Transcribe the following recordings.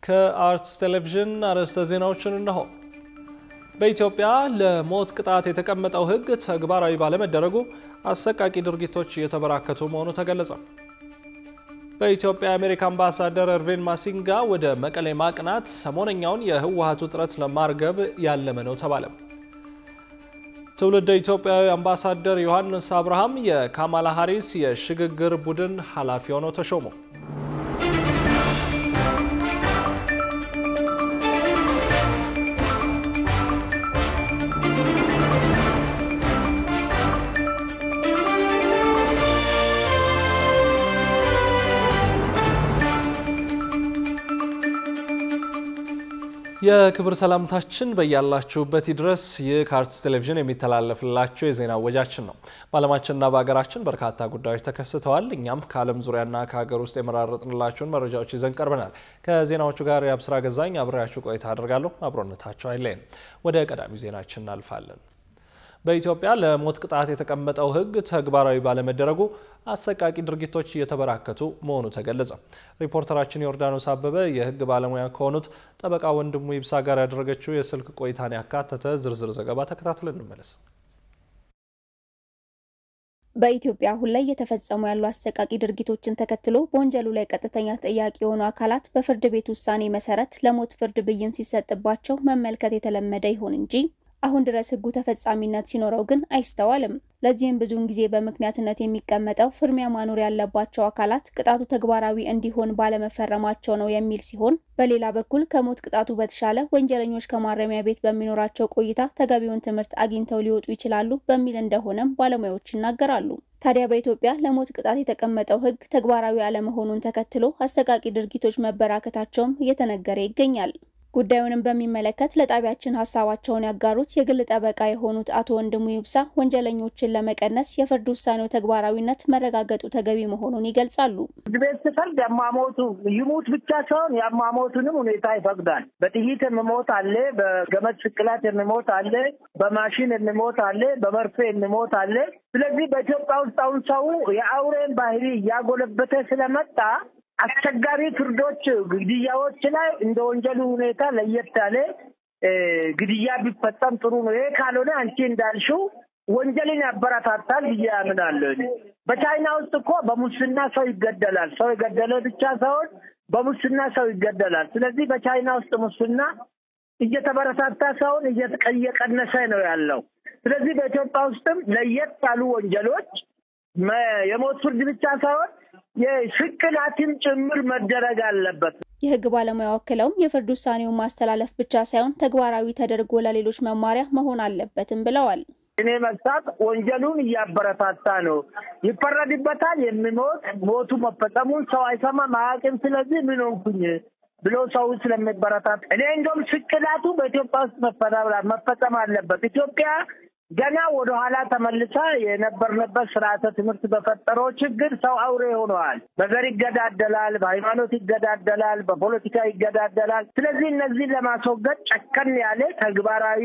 ከአርትስ ቴሌቪዥን አርዕስተ ዜናዎችን እነሆ። በኢትዮጵያ ለሞት ቅጣት የተቀመጠው ሕግ ተግባራዊ ባለመደረጉ አሰቃቂ ድርጊቶች እየተበራከቱ መሆኑ ተገለጸ። በኢትዮጵያ የአሜሪካ አምባሳደር እርቪን ማሲንጋ ወደ መቀሌ ማቅናት ሰሞነኛውን የህወሓት ውጥረት ለማርገብ ያለመ ነው ተባለ። ትውልደ ኢትዮጵያዊ አምባሳደር ዮሐንስ አብርሃም የካማላ ሃሪስ የሽግግር ቡድን ኃላፊ ሆነው ተሾሙ። የክብር ሰላምታችን በያላችሁበት ድረስ ይህ ከአርትስ ቴሌቪዥን የሚተላለፍላቸው የዜና ወጃችን ነው። በዓለማችንና በሀገራችን በርካታ ጉዳዮች ተከስተዋል። እኛም ከዓለም ዙሪያና ከሀገር ውስጥ የመራረጥንላችሁን መረጃዎች ይዘን ቀርበናል። ከዜናዎቹ ጋር የአብስራ ገዛኝ አብሬያችሁ ቆይታ አድርጋለሁ። አብሮነታቸው አይለይም። ወደ ቀዳሚ ዜናችን እናልፋለን። በኢትዮጵያ ለሞት ቅጣት የተቀመጠው ሕግ ተግባራዊ ባለመደረጉ አሰቃቂ ድርጊቶች እየተበራከቱ መሆኑ ተገለጸ። ሪፖርተራችን ዮርዳኖስ አበበ የሕግ ባለሙያ ከሆኑት ጠበቃ ወንድሙ ይብሳ ጋር ያደረገችው የስልክ ቆይታን ያካተተ ዝርዝር ዘገባ ተከታትለን እንመለስ። በኢትዮጵያ አሁን ላይ እየተፈጸሙ ያሉ አሰቃቂ ድርጊቶችን ተከትሎ በወንጀሉ ላይ ቀጥተኛ ተጠያቂ የሆኑ አካላት በፍርድ ቤት ውሳኔ መሰረት ለሞት ፍርድ ብይን ሲሰጥባቸው መመልከት የተለመደ ይሁን እንጂ አሁን ድረስ ህጉ ተፈጻሚነት ሲኖረው ግን አይስተዋልም። ለዚህም ብዙውን ጊዜ በምክንያትነት የሚቀመጠው ፍርሚያ ማኖር ያለባቸው አካላት ቅጣቱ ተግባራዊ እንዲሆን ባለመፈረማቸው ነው የሚል ሲሆን፣ በሌላ በኩል ከሞት ቅጣቱ በተሻለ ወንጀለኞች ከማረሚያ ቤት በሚኖራቸው ቆይታ ተገቢውን ትምህርት አግኝተው ሊወጡ ይችላሉ በሚል እንደሆነም ባለሙያዎች ይናገራሉ። ታዲያ በኢትዮጵያ ለሞት ቅጣት የተቀመጠው ህግ ተግባራዊ አለመሆኑን ተከትሎ አሰቃቂ ድርጊቶች መበራከታቸውም እየተነገረ ይገኛል። ጉዳዩንም በሚመለከት ለጣቢያችን ሀሳባቸውን ያጋሩት የግል ጠበቃ የሆኑት አቶ ወንድሙ ይብሳ ወንጀለኞችን ለመቀነስ የፍርድ ውሳኔው ተግባራዊነት መረጋገጡ ተገቢ መሆኑን ይገልጻሉ። ፍርድ ቤት ሲፈርድ ያሟሟቱ ይሙት ብቻ ሳይሆን ያሟሟቱንም ሁኔታ ይፈቅዳል። በጥይት የሚሞት አለ፣ በገመድ ስቅላት የሚሞት አለ፣ በማሽን የሚሞት አለ፣ በመርፌ የሚሞት አለ። ስለዚህ በኢትዮጵያ ውስጥ አሁን ሰው የአውሬን ባህሪ እያጎለበተ ስለመጣ አስቸጋሪ ፍርዶች ግድያዎች ላይ እንደ ወንጀሉ ሁኔታ ለየት ያለ ግድያ ቢፈጸም ጥሩ ነው። ይሄ ካልሆነ አንቺ እንዳልሽው ወንጀልን ያበረታታል ብዬ አምናለሁ። በቻይና ውስጥ እኮ በሙስና ሰው ይገደላል። ሰው የገደለ ብቻ ሳይሆን በሙስና ሰው ይገደላል። ስለዚህ በቻይና ውስጥ ሙስና እየተበረታታ ሳይሆን እየቀነሰ ነው ያለው። ስለዚህ በኢትዮጵያ ውስጥም ለየት ያሉ ወንጀሎች የሞት ፍርድ ብቻ ሳይሆን የስቅላትም ጭምር መደረግ አለበት። የሕግ ባለሙያ ወክለውም የፍርድ ውሳኔውን ማስተላለፍ ብቻ ሳይሆን ተግባራዊ ተደርጎ ለሌሎች መማሪያ መሆን አለበትም ብለዋል። እኔ መሳት ወንጀሉን እያበረታታ ነው። ይፈረድበታል። የሚሞት ሞቱ መፈጸሙን ሰው አይሰማም አያውቅም። ስለዚህ ምን ሆንኩኝ ብሎ ሰው ስለሚበረታታ እኔ እንደውም ስቅላቱ በኢትዮጵያ ውስጥ መፈጸም አለበት። ኢትዮጵያ ገና ወደ ኋላ ተመልሳ የነበርንበት ስርዓተ ትምህርት በፈጠረው ችግር ሰው አውሬ ሆነዋል። በዘር ይገዳደላል፣ በሃይማኖት ይገዳደላል፣ በፖለቲካ ይገዳደላል። ስለዚህ እነዚህን ለማስወገድ ጨከን ያለ ተግባራዊ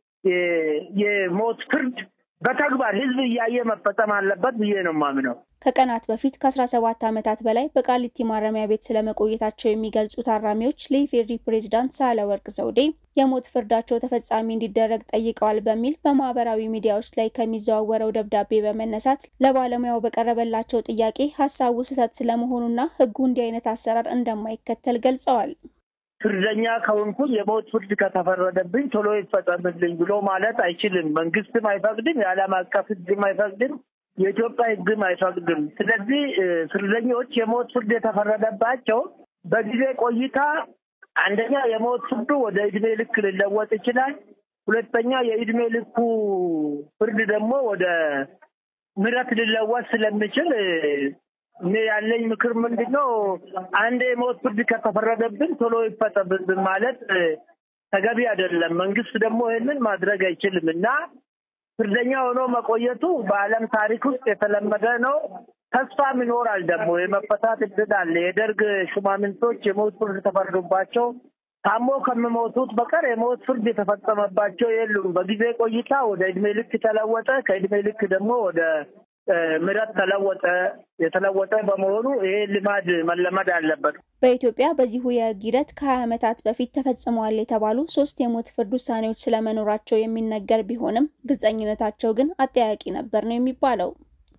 የሞት ፍርድ በተግባር ህዝብ እያየ መፈጸም አለበት ብዬ ነው የማምነው። ከቀናት በፊት ከ17 ዓመታት በላይ በቃሊቲ ማረሚያ ቤት ስለመቆየታቸው የሚገልጹ ታራሚዎች ለኢፌዴሪ ፕሬዝዳንት ሳህለወርቅ ዘውዴ የሞት ፍርዳቸው ተፈጻሚ እንዲደረግ ጠይቀዋል በሚል በማህበራዊ ሚዲያዎች ላይ ከሚዘዋወረው ደብዳቤ በመነሳት ለባለሙያው በቀረበላቸው ጥያቄ ሀሳቡ ስህተት ስለመሆኑና ህጉ እንዲህ አይነት አሰራር እንደማይከተል ገልጸዋል። ፍርደኛ ከሆንኩኝ የሞት ፍርድ ከተፈረደብኝ ቶሎ ይፈጸምልኝ ብሎ ማለት አይችልም። መንግስትም አይፈቅድም፣ የዓለም አቀፍ ህግም አይፈቅድም፣ የኢትዮጵያ ህግም አይፈቅድም። ስለዚህ ፍርደኞች የሞት ፍርድ የተፈረደባቸው በጊዜ ቆይታ አንደኛ የሞት ፍርዱ ወደ እድሜ ልክ ሊለወጥ ይችላል። ሁለተኛ የእድሜ ልኩ ፍርድ ደግሞ ወደ ምህረት ሊለወጥ ስለሚችል እኔ ያለኝ ምክር ምንድን ነው? አንድ የሞት ፍርድ ከተፈረደብን ቶሎ ይፈጸምብን ማለት ተገቢ አይደለም። መንግስት ደግሞ ይህንን ማድረግ አይችልም እና ፍርደኛ ሆኖ መቆየቱ በዓለም ታሪክ ውስጥ የተለመደ ነው። ተስፋም ይኖራል። ደግሞ የመፈታት እድል አለ። የደርግ ሹማምንቶች የሞት ፍርድ ተፈርዶባቸው ታሞ ከሚሞቱት በቀር የሞት ፍርድ የተፈጸመባቸው የሉም። በጊዜ ቆይታ ወደ እድሜ ልክ ተለወጠ። ከእድሜ ልክ ደግሞ ወደ ምረት ተለወጠ የተለወጠ በመሆኑ ይሄ ልማድ መለመድ አለበት። በኢትዮጵያ በዚሁ የህግ ሂደት ከሀያ ዓመታት በፊት ተፈጽመዋል የተባሉ ሶስት የሞት ፍርድ ውሳኔዎች ስለመኖራቸው የሚነገር ቢሆንም ግልጸኝነታቸው ግን አጠያቂ ነበር ነው የሚባለው።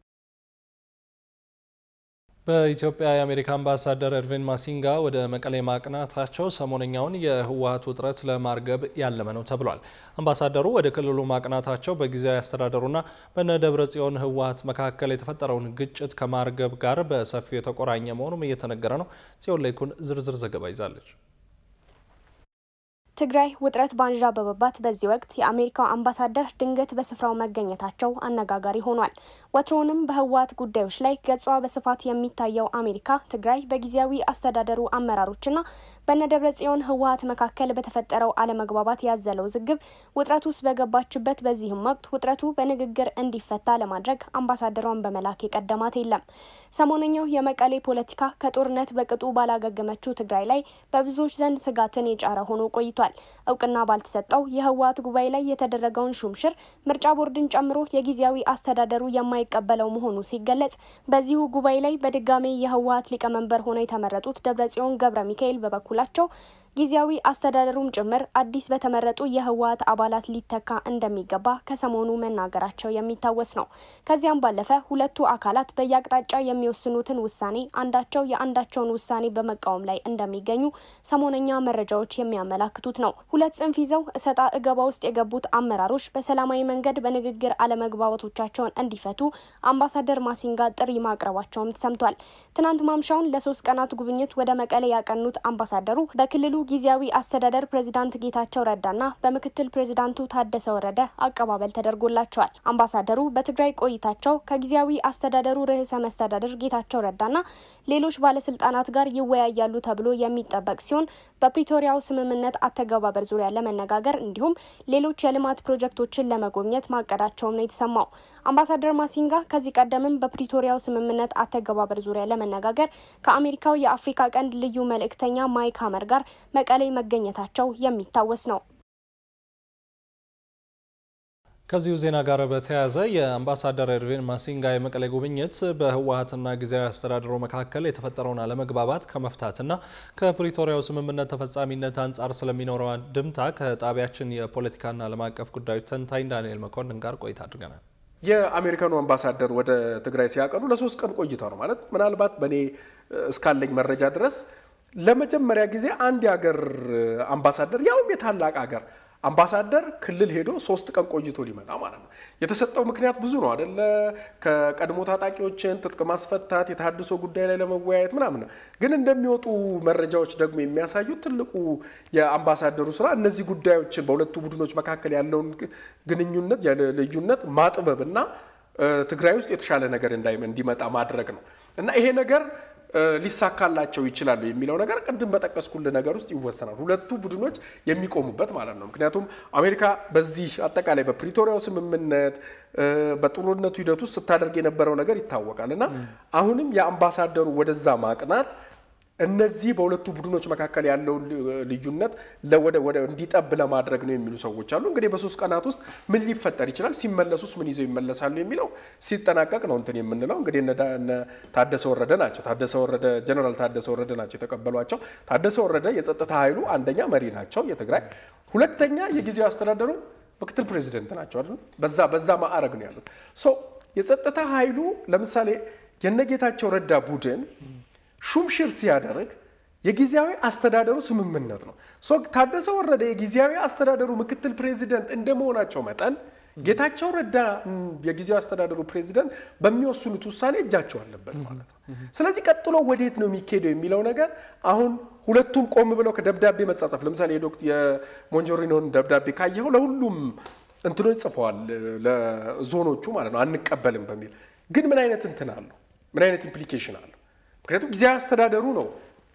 በኢትዮጵያ የአሜሪካ አምባሳደር ኤርቪን ማሲንጋ ወደ መቀሌ ማቅናታቸው ሰሞነኛውን የህወሀት ውጥረት ለማርገብ ያለመ ነው ተብሏል። አምባሳደሩ ወደ ክልሉ ማቅናታቸው በጊዜያዊ አስተዳደሩና በነ ደብረ ጽዮን ህወሀት መካከል የተፈጠረውን ግጭት ከማርገብ ጋር በሰፊው የተቆራኘ መሆኑም እየተነገረ ነው። ጽዮን ላይኩን ዝርዝር ዘገባ ይዛለች። ትግራይ ውጥረት ባንዣበበባት በዚህ ወቅት የአሜሪካው አምባሳደር ድንገት በስፍራው መገኘታቸው አነጋጋሪ ሆኗል። ወትሮውንም በህወሀት ጉዳዮች ላይ ገጿ በስፋት የሚታየው አሜሪካ ትግራይ በጊዜያዊ አስተዳደሩ አመራሮችና በነደብረ ጽዮን ህወሀት መካከል በተፈጠረው አለመግባባት ያዘለው ውዝግብ ውጥረት ውስጥ በገባችበት በዚህም ወቅት ውጥረቱ በንግግር እንዲፈታ ለማድረግ አምባሳደሯን በመላክ የቀደማት የለም። ሰሞነኛው የመቀሌ ፖለቲካ ከጦርነት በቅጡ ባላገገመችው ትግራይ ላይ በብዙዎች ዘንድ ስጋትን የጫረ ሆኖ ቆይቷል። እውቅና ባልተሰጠው የህወሀት ጉባኤ ላይ የተደረገውን ሹምሽር ምርጫ ቦርድን ጨምሮ የጊዜያዊ አስተዳደሩ የማይቀበለው መሆኑ ሲገለጽ፣ በዚሁ ጉባኤ ላይ በድጋሜ የህወሀት ሊቀመንበር ሆነው የተመረጡት ደብረጽዮን ገብረ ሚካኤል በበኩላቸው ጊዜያዊ አስተዳደሩም ጭምር አዲስ በተመረጡ የህወሀት አባላት ሊተካ እንደሚገባ ከሰሞኑ መናገራቸው የሚታወስ ነው። ከዚያም ባለፈ ሁለቱ አካላት በየአቅጣጫ የሚወስኑትን ውሳኔ አንዳቸው የአንዳቸውን ውሳኔ በመቃወም ላይ እንደሚገኙ ሰሞነኛ መረጃዎች የሚያመላክቱት ነው። ሁለት ጽንፍ ይዘው እሰጣ እገባ ውስጥ የገቡት አመራሮች በሰላማዊ መንገድ በንግግር አለመግባባቶቻቸውን እንዲፈቱ አምባሳደር ማሲንጋ ጥሪ ማቅረባቸውም ተሰምቷል። ትናንት ማምሻውን ለሶስት ቀናት ጉብኝት ወደ መቀሌ ያቀኑት አምባሳደሩ በክልሉ ጊዜያዊ አስተዳደር ፕሬዚዳንት ጌታቸው ረዳና በምክትል ፕሬዚዳንቱ ታደሰ ወረደ አቀባበል ተደርጎላቸዋል። አምባሳደሩ በትግራይ ቆይታቸው ከጊዜያዊ አስተዳደሩ ርዕሰ መስተዳድር ጌታቸው ረዳና ሌሎች ባለስልጣናት ጋር ይወያያሉ ተብሎ የሚጠበቅ ሲሆን በፕሪቶሪያው ስምምነት አተገባበር ዙሪያ ለመነጋገር እንዲሁም ሌሎች የልማት ፕሮጀክቶችን ለመጎብኘት ማቀዳቸውም ነው የተሰማው። አምባሳደር ማሲንጋ ከዚህ ቀደምም በፕሪቶሪያው ስምምነት አተገባበር ዙሪያ ለመነጋገር ከአሜሪካው የአፍሪካ ቀንድ ልዩ መልእክተኛ ማይክ ሀመር ጋር መቀሌ መገኘታቸው የሚታወስ ነው። ከዚሁ ዜና ጋር በተያያዘ የአምባሳደር ኤርቪን ማሲንጋ የመቀሌ ጉብኝት በህወሀትና ጊዜያዊ አስተዳደሩ መካከል የተፈጠረውን አለመግባባት ከመፍታትና ከፕሪቶሪያው ስምምነት ተፈጻሚነት አንጻር ስለሚኖረው አንድምታ ከጣቢያችን የፖለቲካና ዓለም አቀፍ ጉዳዮች ተንታኝ ዳንኤል መኮንን ጋር ቆይታ አድርገናል። የአሜሪካኑ አምባሳደር ወደ ትግራይ ሲያቀኑ ለሶስት ቀን ቆይታ ነው ማለት ምናልባት በእኔ እስካለኝ መረጃ ድረስ ለመጀመሪያ ጊዜ አንድ የሀገር አምባሳደር ያውም የታላቅ ሀገር አምባሳደር ክልል ሄዶ ሶስት ቀን ቆይቶ ሊመጣ ማለት ነው። የተሰጠው ምክንያት ብዙ ነው አደለ? ከቀድሞ ታጣቂዎችን ትጥቅ ማስፈታት፣ የተሃድሶ ጉዳይ ላይ ለመወያየት ምናምን። ግን እንደሚወጡ መረጃዎች ደግሞ የሚያሳዩት ትልቁ የአምባሳደሩ ስራ እነዚህ ጉዳዮችን በሁለቱ ቡድኖች መካከል ያለውን ግንኙነት ልዩነት ማጥበብ እና ትግራይ ውስጥ የተሻለ ነገር እንዲመጣ ማድረግ ነው እና ይሄ ነገር ሊሳካላቸው ይችላሉ የሚለው ነገር ቅድም በጠቀስኩል ነገር ውስጥ ይወሰናል። ሁለቱ ቡድኖች የሚቆሙበት ማለት ነው። ምክንያቱም አሜሪካ በዚህ አጠቃላይ በፕሪቶሪያው ስምምነት በጦርነቱ ሂደት ውስጥ ስታደርግ የነበረው ነገር ይታወቃል እና አሁንም የአምባሳደሩ ወደዛ ማቅናት እነዚህ በሁለቱ ቡድኖች መካከል ያለውን ልዩነት እንዲጠብ ለማድረግ ነው የሚሉ ሰዎች አሉ። እንግዲህ በሶስት ቀናት ውስጥ ምን ሊፈጠር ይችላል፣ ሲመለሱስ ምን ይዘው ይመለሳሉ የሚለው ሲጠናቀቅ ነው እንትን የምንለው። እንግዲህ እነ ታደሰ ወረደ ናቸው ታደሰ ወረደ ጀነራል ታደሰ ወረደ ናቸው የተቀበሏቸው። ታደሰ ወረደ የጸጥታ ኃይሉ አንደኛ መሪ ናቸው የትግራይ፣ ሁለተኛ የጊዜው አስተዳደሩ ምክትል ፕሬዚደንት ናቸው አይደል? በዛ በዛ ማዕረግ ነው ያሉት። ሶ የጸጥታ ኃይሉ ለምሳሌ የነጌታቸው ረዳ ቡድን ሹምሽር ሲያደርግ የጊዜያዊ አስተዳደሩ ስምምነት ነው። ታደሰ ወረደ የጊዜያዊ አስተዳደሩ ምክትል ፕሬዚደንት እንደመሆናቸው መጠን ጌታቸው ረዳ የጊዜያዊ አስተዳደሩ ፕሬዚደንት በሚወስኑት ውሳኔ እጃቸው አለበት ማለት ነው። ስለዚህ ቀጥሎ ወዴት ነው የሚካሄደው የሚለው ነገር አሁን ሁለቱም ቆም ብለው ከደብዳቤ መጻጸፍ ለምሳሌ የሞንጆሪኖን ደብዳቤ ካየኸው ለሁሉም እንትኖች ጽፈዋል፣ ለዞኖቹ ማለት ነው አንቀበልም በሚል ግን ምን አይነት እንትን አለው? ምን አይነት ኢምፕሊኬሽን አለው? ምክንያቱም ጊዜያዊ አስተዳደሩ ነው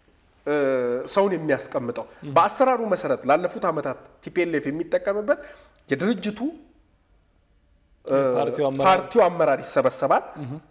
ሰውን የሚያስቀምጠው በአሰራሩ መሰረት ላለፉት ዓመታት ቲፒኤልኤፍ የሚጠቀምበት የድርጅቱ ፓርቲው አመራር ይሰበሰባል።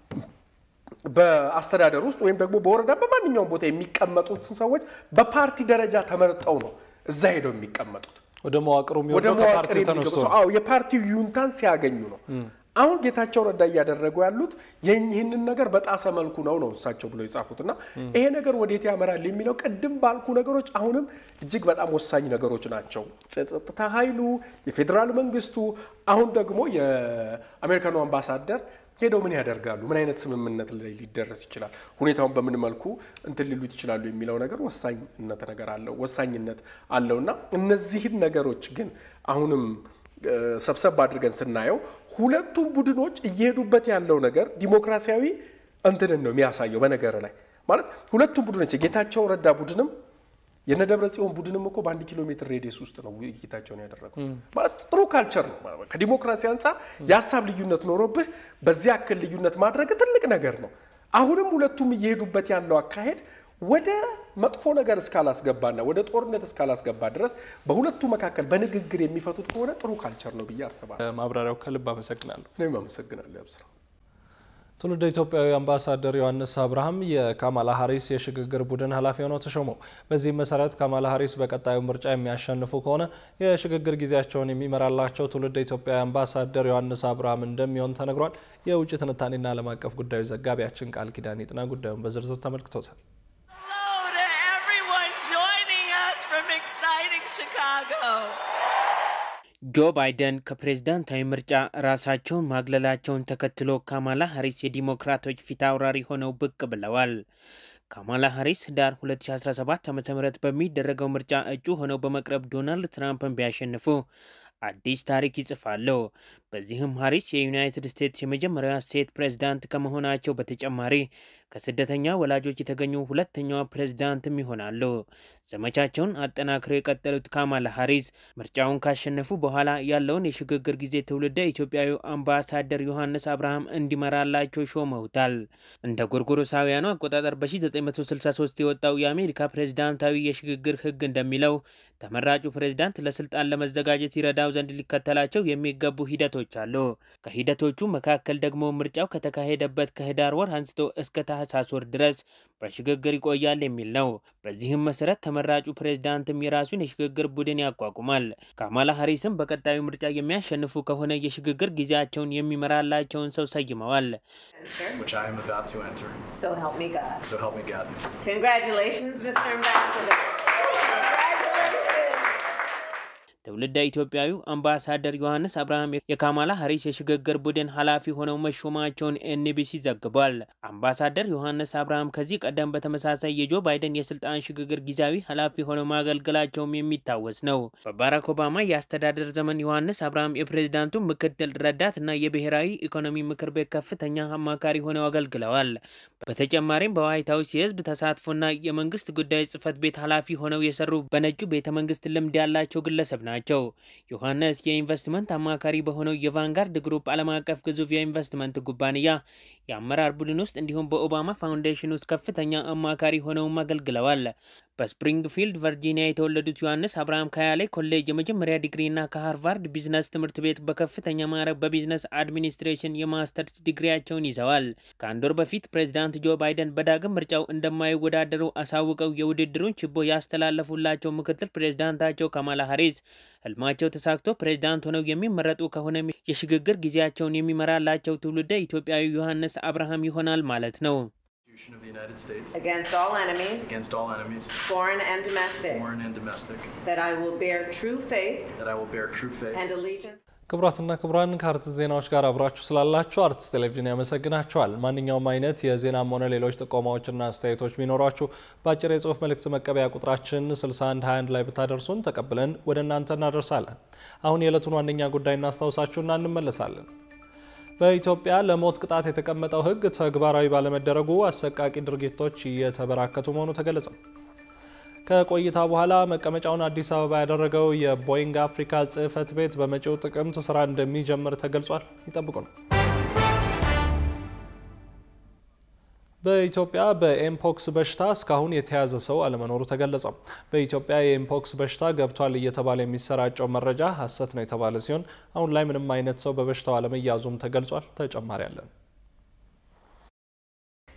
በአስተዳደር ውስጥ ወይም ደግሞ በወረዳ በማንኛውም ቦታ የሚቀመጡትን ሰዎች በፓርቲ ደረጃ ተመርጠው ነው እዛ ሄደው የሚቀመጡት። ወደ መዋቅሩ ወደ መዋቅር የፓርቲው ዩንታን ሲያገኙ ነው። አሁን ጌታቸው ረዳ እያደረጉ ያሉት ይህንን ነገር በጣሰ መልኩ ነው ነው እሳቸው ብለው የጻፉት እና ይሄ ነገር ወዴት ያመራል የሚለው ቅድም ባልኩ ነገሮች አሁንም እጅግ በጣም ወሳኝ ነገሮች ናቸው። ጸጥታ ኃይሉ፣ የፌዴራል መንግስቱ፣ አሁን ደግሞ የአሜሪካኑ አምባሳደር ሄደው ምን ያደርጋሉ? ምን አይነት ስምምነት ላይ ሊደረስ ይችላል? ሁኔታውን በምን መልኩ እንትን ሊሉት ይችላሉ የሚለው ነገር ወሳኝነት ነገር አለው ወሳኝነት አለው እና እነዚህን ነገሮች ግን አሁንም ሰብሰብ አድርገን ስናየው ሁለቱም ቡድኖች እየሄዱበት ያለው ነገር ዲሞክራሲያዊ እንትንን ነው የሚያሳየው። በነገር ላይ ማለት ሁለቱም ቡድኖች የጌታቸው ረዳ ቡድንም የነደብረ ጽዮን ቡድንም እኮ በአንድ ኪሎ ሜትር ሬዲየስ ውስጥ ነው ውይይታቸውን ያደረጉ። ማለት ጥሩ ካልቸር ነው። ከዲሞክራሲ አንጻር የሀሳብ ልዩነት ኖሮብህ በዚህ ያክል ልዩነት ማድረግ ትልቅ ነገር ነው። አሁንም ሁለቱም እየሄዱበት ያለው አካሄድ ወደ መጥፎ ነገር እስካላስገባና ወደ ጦርነት እስካላስገባ ድረስ በሁለቱ መካከል በንግግር የሚፈቱት ከሆነ ጥሩ ካልቸር ነው ብዬ አስባለሁ። ማብራሪያው ከልብ አመሰግናለሁ። እኔም አመሰግናለሁ ያብስራ። ትውልደ ኢትዮጵያዊ አምባሳደር ዮሐንስ አብርሃም የካማላ ሀሪስ የሽግግር ቡድን ኃላፊ ሆነው ተሾሙ። በዚህም መሰረት ካማላ ሀሪስ በቀጣዩ ምርጫ የሚያሸንፉ ከሆነ የሽግግር ጊዜያቸውን የሚመራላቸው ትውልደ ኢትዮጵያዊ አምባሳደር ዮሐንስ አብርሃም እንደሚሆን ተነግሯል። የውጭ ትንታኔና ዓለም አቀፍ ጉዳዮች ዘጋቢያችን ቃል ኪዳን ይጥና ጉዳዩን በዝርዝር ተመልክቶታል። ጆ ባይደን ከፕሬዝዳንታዊ ምርጫ ራሳቸውን ማግለላቸውን ተከትሎ ካማላ ሀሪስ የዲሞክራቶች ፊት አውራሪ ሆነው ብቅ ብለዋል። ካማላ ሀሪስ ህዳር 2017 ዓ ም በሚደረገው ምርጫ እጩ ሆነው በመቅረብ ዶናልድ ትራምፕን ቢያሸንፉ አዲስ ታሪክ ይጽፋሉ። በዚህም ሀሪስ የዩናይትድ ስቴትስ የመጀመሪያዋ ሴት ፕሬዝዳንት ከመሆናቸው በተጨማሪ ከስደተኛ ወላጆች የተገኙ ሁለተኛዋ ፕሬዝዳንትም ይሆናሉ። ዘመቻቸውን አጠናክረው የቀጠሉት ካማላ ሀሪስ ምርጫውን ካሸነፉ በኋላ ያለውን የሽግግር ጊዜ ትውልደ ኢትዮጵያዊ አምባሳደር ዮሐንስ አብርሃም እንዲመራላቸው ሾመውታል። እንደ ጎርጎሮሳውያኑ አቆጣጠር በ1963 የወጣው የአሜሪካ ፕሬዝዳንታዊ የሽግግር ህግ እንደሚለው ተመራጩ ፕሬዝዳንት ለስልጣን ለመዘጋጀት ይረዳው ዘንድ ሊከተላቸው የሚገቡ ሂደቶች አሉ። ከሂደቶቹ መካከል ደግሞ ምርጫው ከተካሄደበት ከህዳር ወር አንስቶ እስከ ታህሳስ ወር ድረስ በሽግግር ይቆያል የሚል ነው። በዚህም መሰረት ተመራጩ ፕሬዝዳንትም የራሱን የሽግግር ቡድን ያቋቁማል። ካማላ ሀሪስም በቀጣዩ ምርጫ የሚያሸንፉ ከሆነ የሽግግር ጊዜያቸውን የሚመራላቸውን ሰው ሰይመዋል። ትውልደ ኢትዮጵያዊው አምባሳደር ዮሐንስ አብርሃም የካማላ ሀሪስ የሽግግር ቡድን ኃላፊ ሆነው መሾማቸውን ኤንቢሲ ዘግቧል። አምባሳደር ዮሐንስ አብርሃም ከዚህ ቀደም በተመሳሳይ የጆ ባይደን የስልጣን ሽግግር ጊዜያዊ ኃላፊ ሆነው ማገልገላቸውም የሚታወስ ነው። በባራክ ኦባማ የአስተዳደር ዘመን ዮሐንስ አብርሃም የፕሬዝዳንቱ ምክትል ረዳት እና የብሔራዊ ኢኮኖሚ ምክር ቤት ከፍተኛ አማካሪ ሆነው አገልግለዋል። በተጨማሪም በዋይት ሀውስ የህዝብ ተሳትፎና የመንግስት ጉዳዮች ጽህፈት ቤት ኃላፊ ሆነው የሰሩ በነጩ ቤተ መንግስት ልምድ ያላቸው ግለሰብ ናቸው ናቸው። ዮሐንስ የኢንቨስትመንት አማካሪ በሆነው የቫንጋርድ ግሩፕ ዓለም አቀፍ ግዙፍ የኢንቨስትመንት ኩባንያ የአመራር ቡድን ውስጥ እንዲሁም በኦባማ ፋውንዴሽን ውስጥ ከፍተኛ አማካሪ ሆነውም አገልግለዋል። በስፕሪንግፊልድ ቨርጂኒያ የተወለዱት ዮሐንስ አብርሃም ከያሌ ኮሌጅ የመጀመሪያ ዲግሪና ከሃርቫርድ ቢዝነስ ትምህርት ቤት በከፍተኛ ማዕረግ በቢዝነስ አድሚኒስትሬሽን የማስተርስ ዲግሪያቸውን ይዘዋል። ከአንድ ወር በፊት ፕሬዚዳንት ጆ ባይደን በዳግም ምርጫው እንደማይወዳደሩ አሳውቀው የውድድሩን ችቦ ያስተላለፉላቸው ምክትል ፕሬዚዳንታቸው ካማላ ሀሪስ ህልማቸው ተሳክቶ ፕሬዚዳንት ሆነው የሚመረጡ ከሆነ የሽግግር ጊዜያቸውን የሚመራላቸው ትውልደ ኢትዮጵያዊ ዮሐንስ አብርሃም ይሆናል ማለት ነው። of the United States against all enemies, against all enemies, foreign and domestic, foreign and domestic, that I will bear true faith that I will bear true faith and allegiance. ክቡራትና ክቡራን ከአርትስ ዜናዎች ጋር አብራችሁ ስላላችሁ አርትስ ቴሌቪዥን ያመሰግናችኋል። ማንኛውም አይነት የዜናም ሆነ ሌሎች ጥቆማዎችና አስተያየቶች ቢኖሯችሁ በአጭር የጽሁፍ መልእክት መቀበያ ቁጥራችን 6121 ላይ ብታደርሱን ተቀብለን ወደ እናንተ እናደርሳለን። አሁን የዕለቱን ዋነኛ ጉዳይ እናስታውሳችሁና እንመለሳለን። በኢትዮጵያ ለሞት ቅጣት የተቀመጠው ሕግ ተግባራዊ ባለመደረጉ አሰቃቂ ድርጊቶች እየተበራከቱ መሆኑ ተገለጸ። ከቆይታ በኋላ መቀመጫውን አዲስ አበባ ያደረገው የቦይንግ አፍሪካ ጽሕፈት ቤት በመጪው ጥቅምት ስራ እንደሚጀምር ተገልጿል። ይጠብቁ ነው። በኢትዮጵያ በኤምፖክስ በሽታ እስካሁን የተያዘ ሰው አለመኖሩ ተገለጸ። በኢትዮጵያ የኤምፖክስ በሽታ ገብቷል እየተባለ የሚሰራጨው መረጃ ሐሰት ነው የተባለ ሲሆን አሁን ላይ ምንም አይነት ሰው በበሽታው አለመያዙም ተገልጿል። ተጨማሪ አለን።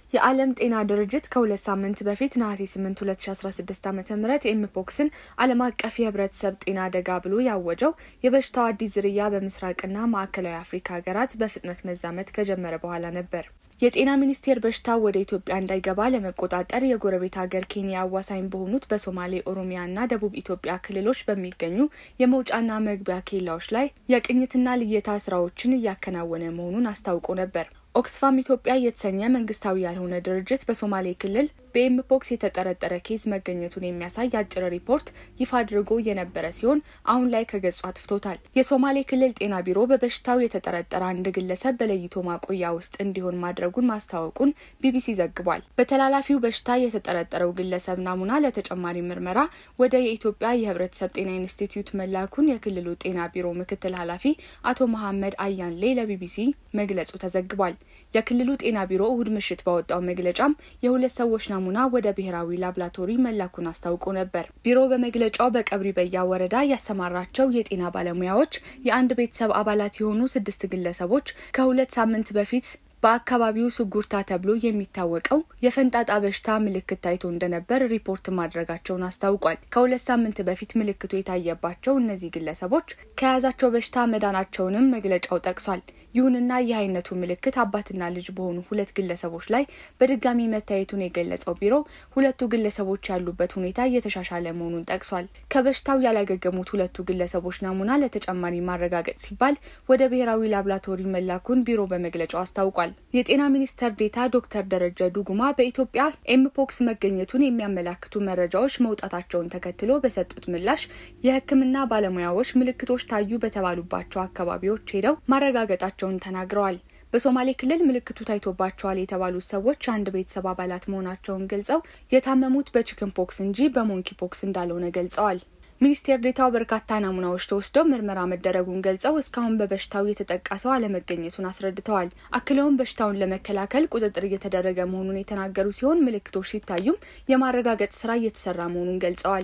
የዓለም ጤና ድርጅት ከሁለት ሳምንት በፊት ነሐሴ 8 2016 ዓ ም ኤምፖክስን ዓለም አቀፍ የህብረተሰብ ጤና አደጋ ብሎ ያወጀው የበሽታው አዲስ ዝርያ በምስራቅና ማዕከላዊ አፍሪካ ሀገራት በፍጥነት መዛመት ከጀመረ በኋላ ነበር። የጤና ሚኒስቴር በሽታው ወደ ኢትዮጵያ እንዳይገባ ለመቆጣጠር የጎረቤት ሀገር ኬንያ አዋሳኝ በሆኑት በሶማሌ፣ ኦሮሚያና ደቡብ ኢትዮጵያ ክልሎች በሚገኙ የመውጫና መግቢያ ኬላዎች ላይ የቅኝትና ልየታ ስራዎችን እያከናወነ መሆኑን አስታውቆ ነበር። ኦክስፋም ኢትዮጵያ የተሰኘ መንግስታዊ ያልሆነ ድርጅት በሶማሌ ክልል በኤምፖክስ የተጠረጠረ ኬዝ መገኘቱን የሚያሳይ አጭር ሪፖርት ይፋ አድርጎ የነበረ ሲሆን አሁን ላይ ከገጹ አጥፍቶታል። የሶማሌ ክልል ጤና ቢሮ በበሽታው የተጠረጠረ አንድ ግለሰብ በለይቶ ማቆያ ውስጥ እንዲሆን ማድረጉን ማስታወቁን ቢቢሲ ዘግቧል። በተላላፊው በሽታ የተጠረጠረው ግለሰብ ናሙና ለተጨማሪ ምርመራ ወደ የኢትዮጵያ የህብረተሰብ ጤና ኢንስቲትዩት መላኩን የክልሉ ጤና ቢሮ ምክትል ኃላፊ አቶ መሐመድ አያንሌ ለቢቢሲ መግለጹ ተዘግቧል። የክልሉ ጤና ቢሮ እሁድ ምሽት ባወጣው መግለጫም የሁለት ሰዎች ናሙና ወደ ብሔራዊ ላብራቶሪ መላኩን አስታውቆ ነበር። ቢሮ በመግለጫው በቀብሪ በያ ወረዳ ያሰማራቸው የጤና ባለሙያዎች የአንድ ቤተሰብ አባላት የሆኑ ስድስት ግለሰቦች ከሁለት ሳምንት በፊት በአካባቢው ስጉርታ ተብሎ የሚታወቀው የፈንጣጣ በሽታ ምልክት ታይቶ እንደነበር ሪፖርት ማድረጋቸውን አስታውቋል። ከሁለት ሳምንት በፊት ምልክቱ የታየባቸው እነዚህ ግለሰቦች ከያዛቸው በሽታ መዳናቸውንም መግለጫው ጠቅሷል። ይሁንና ይህ አይነቱ ምልክት አባትና ልጅ በሆኑ ሁለት ግለሰቦች ላይ በድጋሚ መታየቱን የገለጸው ቢሮ ሁለቱ ግለሰቦች ያሉበት ሁኔታ እየተሻሻለ መሆኑን ጠቅሷል። ከበሽታው ያላገገሙት ሁለቱ ግለሰቦች ናሙና ለተጨማሪ ማረጋገጥ ሲባል ወደ ብሔራዊ ላብራቶሪ መላኩን ቢሮ በመግለጫው አስታውቋል። የጤና ሚኒስትር ዴታ ዶክተር ደረጀ ዱጉማ በኢትዮጵያ ኤምፖክስ መገኘቱን የሚያመላክቱ መረጃዎች መውጣታቸውን ተከትሎ በሰጡት ምላሽ የሕክምና ባለሙያዎች ምልክቶች ታዩ በተባሉባቸው አካባቢዎች ሄደው ማረጋገጣቸውን ተናግረዋል። በሶማሌ ክልል ምልክቱ ታይቶባቸዋል የተባሉት ሰዎች የአንድ ቤተሰብ አባላት መሆናቸውን ገልጸው የታመሙት በቺክን ፖክስ እንጂ በሞንኪ ፖክስ እንዳልሆነ ገልጸዋል። ሚኒስቴር ዴታው በርካታ ናሙናዎች ተወስደው ምርመራ መደረጉን ገልጸው እስካሁን በበሽታው የተጠቃ ሰው አለመገኘቱን አስረድተዋል። አክለውም በሽታውን ለመከላከል ቁጥጥር እየተደረገ መሆኑን የተናገሩ ሲሆን ምልክቶች ሲታዩም የማረጋገጥ ስራ እየተሰራ መሆኑን ገልጸዋል።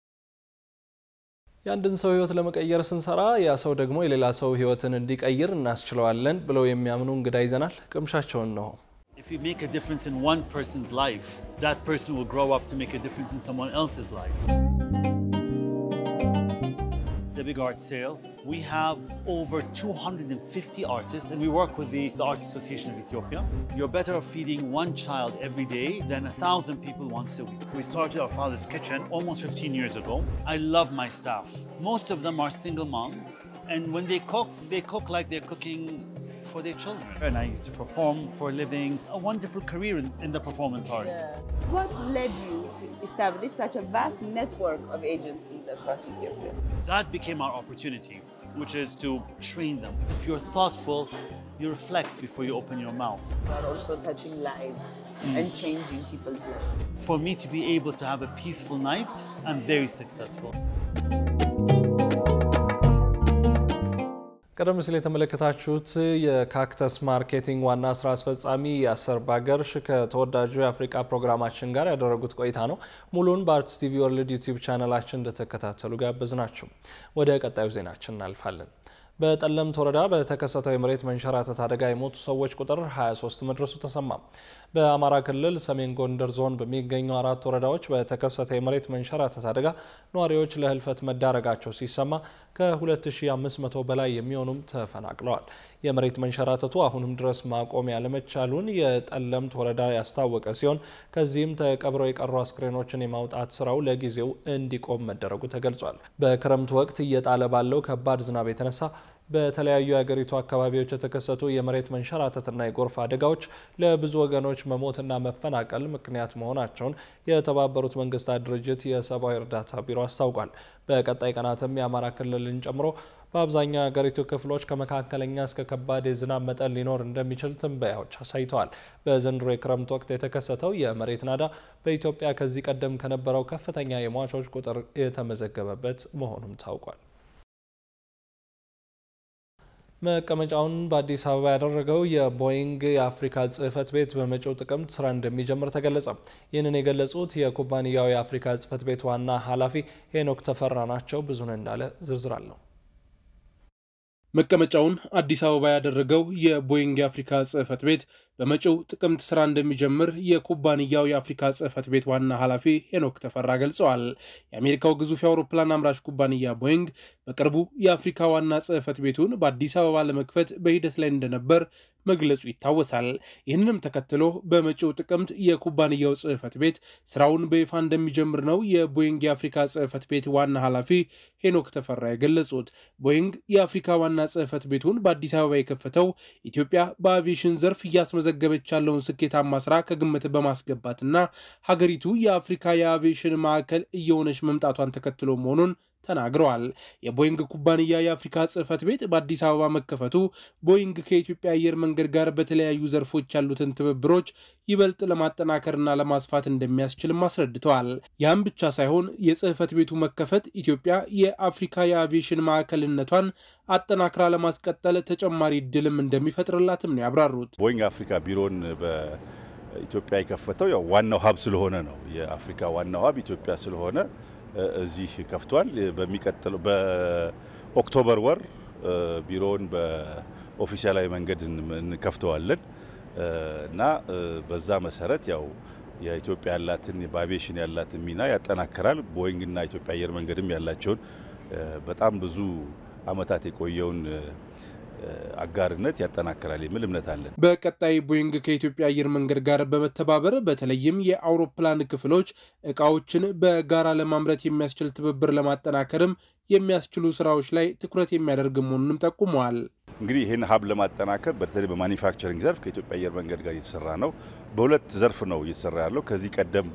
የአንድን ሰው ህይወት ለመቀየር ስንሰራ ያ ሰው ደግሞ የሌላ ሰው ህይወትን እንዲቀይር እናስችለዋለን ብለው የሚያምኑ እንግዳ ይዘናል። ቅምሻቸውን ነው። If you make a difference in one person's life, that person will grow up to make a difference in someone else's life. The Big Art Sale, we have over 250 artists and we work with the, the Art Association of Ethiopia. You're better off feeding one child every day than a thousand people once a week. We started our father's kitchen almost 15 years ago. I love my staff. Most of them are single moms and when they cook, they cook like they're cooking for their children. And I used to perform for a living, a wonderful career in, in the performance arts. What led you to establish such a vast network of agencies across Ethiopia? That became our opportunity, which is to train them. If you're thoughtful, you reflect before you open your mouth. You are also touching lives and changing people's lives. For me to be able to have a peaceful night, I'm very successful. ቀደም ሲል የተመለከታችሁት የካክተስ ማርኬቲንግ ዋና ስራ አስፈጻሚ ያሰር ባገርሽ ከተወዳጁ የአፍሪቃ ፕሮግራማችን ጋር ያደረጉት ቆይታ ነው። ሙሉን በአርትስ ቲቪ ወርልድ ዩቲዩብ ቻናላችን እንደተከታተሉ ጋበዝ ናቸው። ወደ ቀጣዩ ዜናችን እናልፋለን። በጠለምት ወረዳ በተከሰተው የመሬት መንሸራተት አደጋ የሞቱ ሰዎች ቁጥር 23 መድረሱ ተሰማ። በአማራ ክልል ሰሜን ጎንደር ዞን በሚገኙ አራት ወረዳዎች በተከሰተ የመሬት መንሸራተት አደጋ ነዋሪዎች ለህልፈት መዳረጋቸው ሲሰማ ከ2500 በላይ የሚሆኑም ተፈናቅለዋል። የመሬት መንሸራተቱ አሁንም ድረስ ማቆም ያለመቻሉን የጠለምት ወረዳ ያስታወቀ ሲሆን ከዚህም ተቀብረው የቀሩ አስክሬኖችን የማውጣት ስራው ለጊዜው እንዲቆም መደረጉ ተገልጿል። በክረምቱ ወቅት እየጣለ ባለው ከባድ ዝናብ የተነሳ በተለያዩ የሀገሪቱ አካባቢዎች የተከሰቱ የመሬት መንሸራተትና የጎርፍ አደጋዎች ለብዙ ወገኖች መሞትና መፈናቀል ምክንያት መሆናቸውን የተባበሩት መንግስታት ድርጅት የሰብአዊ እርዳታ ቢሮ አስታውቋል። በቀጣይ ቀናትም የአማራ ክልልን ጨምሮ በአብዛኛው የሀገሪቱ ክፍሎች ከመካከለኛ እስከ ከባድ የዝናብ መጠን ሊኖር እንደሚችል ትንበያዎች አሳይተዋል። በዘንድሮ የክረምት ወቅት የተከሰተው የመሬት ናዳ በኢትዮጵያ ከዚህ ቀደም ከነበረው ከፍተኛ የሟቾች ቁጥር የተመዘገበበት መሆኑም ታውቋል። መቀመጫውን በአዲስ አበባ ያደረገው የቦይንግ የአፍሪካ ጽህፈት ቤት በመጪው ጥቅምት ስራ እንደሚጀምር ተገለጸ። ይህንን የገለጹት የኩባንያው የአፍሪካ ጽህፈት ቤት ዋና ኃላፊ ሄኖክ ተፈራ ናቸው። ብዙነህ እንዳለ ዝርዝር አለው። መቀመጫውን አዲስ አበባ ያደረገው የቦይንግ የአፍሪካ ጽህፈት ቤት በመጪው ጥቅምት ስራ እንደሚጀምር የኩባንያው የአፍሪካ ጽህፈት ቤት ዋና ኃላፊ ሄኖክ ተፈራ ገልጸዋል። የአሜሪካው ግዙፍ የአውሮፕላን አምራች ኩባንያ ቦይንግ በቅርቡ የአፍሪካ ዋና ጽህፈት ቤቱን በአዲስ አበባ ለመክፈት በሂደት ላይ እንደነበር መግለጹ ይታወሳል። ይህንንም ተከትሎ በመጪው ጥቅምት የኩባንያው ጽህፈት ቤት ስራውን በይፋ እንደሚጀምር ነው የቦይንግ የአፍሪካ ጽህፈት ቤት ዋና ኃላፊ ሄኖክ ተፈራ የገለጹት። ቦይንግ የአፍሪካ ዋና ጽህፈት ቤቱን በአዲስ አበባ የከፈተው ኢትዮጵያ በአቪዬሽን ዘርፍ እያስመዘገበች ያለውን ስኬታማ ስራ ከግምት በማስገባትና ሀገሪቱ የአፍሪካ የአቪዬሽን ማዕከል እየሆነች መምጣቷን ተከትሎ መሆኑን ተናግረዋል። የቦይንግ ኩባንያ የአፍሪካ ጽህፈት ቤት በአዲስ አበባ መከፈቱ ቦይንግ ከኢትዮጵያ አየር መንገድ ጋር በተለያዩ ዘርፎች ያሉትን ትብብሮች ይበልጥ ለማጠናከርና ለማስፋት እንደሚያስችልም አስረድተዋል። ያም ብቻ ሳይሆን የጽህፈት ቤቱ መከፈት ኢትዮጵያ የአፍሪካ የአቪዬሽን ማዕከልነቷን አጠናክራ ለማስቀጠል ተጨማሪ እድልም እንደሚፈጥርላትም ነው ያብራሩት። ቦይንግ አፍሪካ ቢሮን በኢትዮጵያ የከፈተው ያው ዋናው ሀብ ስለሆነ ነው። የአፍሪካ ዋናው ሀብ ኢትዮጵያ ስለሆነ እዚህ ከፍቷል። በሚቀጥለው በኦክቶበር ወር ቢሮውን በኦፊሻላዊ መንገድ እንከፍተዋለን እና በዛ መሰረት ያው የኢትዮጵያ ያላትን በአቪዬሽን ያላትን ሚና ያጠናክራል። ቦይንግና ኢትዮጵያ አየር መንገድም ያላቸውን በጣም ብዙ ዓመታት የቆየውን አጋርነት ያጠናክራል የሚል እምነት አለን። በቀጣይ ቦይንግ ከኢትዮጵያ አየር መንገድ ጋር በመተባበር በተለይም የአውሮፕላን ክፍሎች፣ እቃዎችን በጋራ ለማምረት የሚያስችል ትብብር ለማጠናከርም የሚያስችሉ ስራዎች ላይ ትኩረት የሚያደርግ መሆኑንም ጠቁመዋል። እንግዲህ ይህን ሀብ ለማጠናከር በተለይ በማኒፋክቸሪንግ ዘርፍ ከኢትዮጵያ አየር መንገድ ጋር እየተሰራ ነው። በሁለት ዘርፍ ነው እየተሰራ ያለው። ከዚህ ቀደም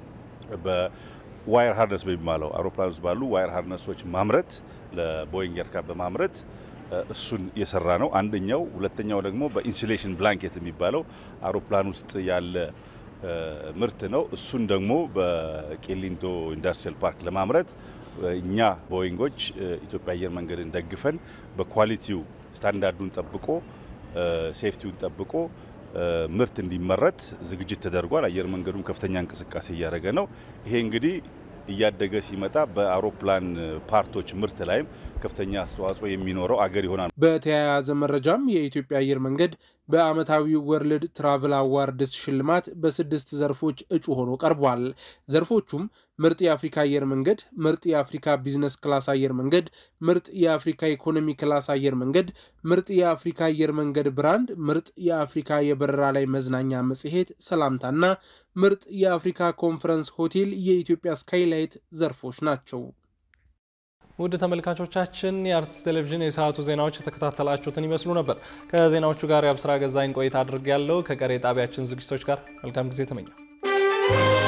በዋየር ሃርነስ በሚባለው አውሮፕላን ውስጥ ባሉ ዋየር ሃርነሶች ማምረት ለቦይንግ ኤርክራፍት በማምረት እሱን የሰራ ነው አንደኛው። ሁለተኛው ደግሞ በኢንሱሌሽን ብላንኬት የሚባለው አውሮፕላን ውስጥ ያለ ምርት ነው። እሱን ደግሞ በቄሊንቶ ኢንዱስትሪያል ፓርክ ለማምረት እኛ ቦይንጎች ኢትዮጵያ አየር መንገድን ደግፈን በኳሊቲው ስታንዳርዱን ጠብቆ ሴፍቲውን ጠብቆ ምርት እንዲመረት ዝግጅት ተደርጓል። አየር መንገዱም ከፍተኛ እንቅስቃሴ እያደረገ ነው። ይሄ እንግዲህ እያደገ ሲመጣ በአውሮፕላን ፓርቶች ምርት ላይም ከፍተኛ አስተዋጽኦ የሚኖረው አገር ይሆናል። በተያያዘ መረጃም የኢትዮጵያ አየር መንገድ በዓመታዊው ወርልድ ትራቭል አዋርድስ ሽልማት በስድስት ዘርፎች እጩ ሆኖ ቀርቧል። ዘርፎቹም ምርጥ የአፍሪካ አየር መንገድ፣ ምርጥ የአፍሪካ ቢዝነስ ክላስ አየር መንገድ፣ ምርጥ የአፍሪካ ኢኮኖሚ ክላስ አየር መንገድ፣ ምርጥ የአፍሪካ አየር መንገድ ብራንድ፣ ምርጥ የአፍሪካ የበረራ ላይ መዝናኛ መጽሔት ሰላምታና ምርጥ የአፍሪካ ኮንፈረንስ ሆቴል የኢትዮጵያ ስካይላይት ዘርፎች ናቸው። ውድ ተመልካቾቻችን የአርትስ ቴሌቪዥን የሰዓቱ ዜናዎች የተከታተላችሁትን ይመስሉ ነበር። ከዜናዎቹ ጋር የአብስራ ገዛኝ ቆይታ አድርግ ያለው ከቀሪ ጣቢያችን ዝግጅቶች ጋር መልካም ጊዜ ተመኘው።